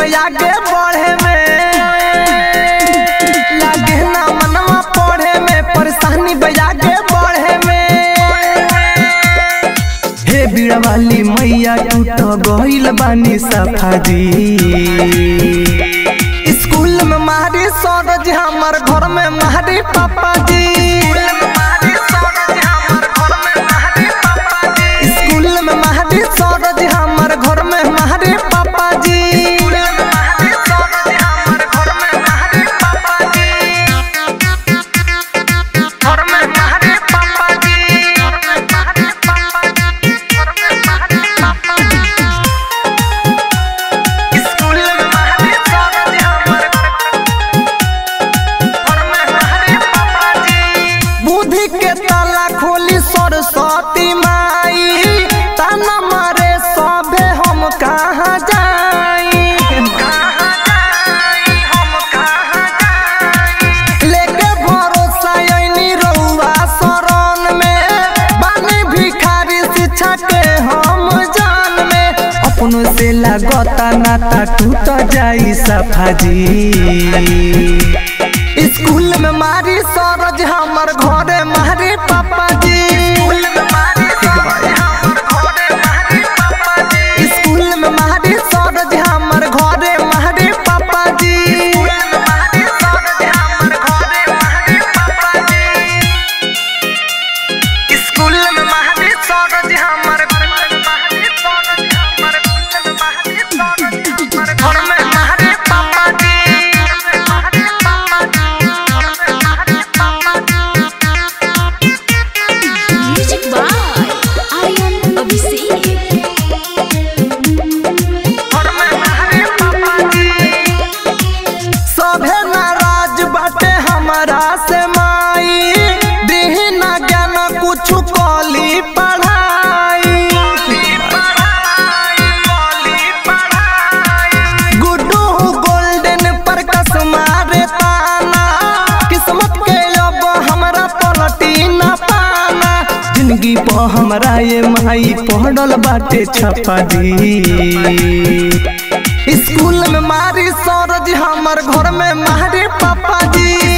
आगे बढ़े में लागे ना मनवा पढ़े में परेशानी बे आगे बढ़े में हे बीड़ा वाली मैया टूट गइल बानी सफाजी स्कूल में मारी सरज हमर घर में मारी पापा जी स्कूल में मारी सरज हमर घर में मारी पापा जी घर में मारी पापा जी स्कूल में मारी सरज हमर घर में मारी पापा जी बुद्धि के ताला खोली सरस्वती माई ताना मारे सभे हम कहाँ जाई लेके भरोसा ऐनी रउआ शरण में बानी भिखारी शिक्षा के हम जान में अपनों से लगता नाता टूट जाई सफाजी स्कूल में मारी सरज हमर घरे मारी पापा जी स्कूल में मारी सरज हमर घरे मारी पापा जी स्कूल में मारी सरज हमर घर में मारी पापा Music by Aryan Abhishek. सभे नाराज बाटे हमारा से माई दिही ना ज्ञान कुछ कली पढ़ाई गुड्डू गोल्डन पर कस मारे ताना किस्मत के अब हमरा पलटी ना पाना जिंदगी पर हमरा ये माई पढ़ल बाटे छपा दी स्कूल में मारी सरज हमर घर में मारी पापा जी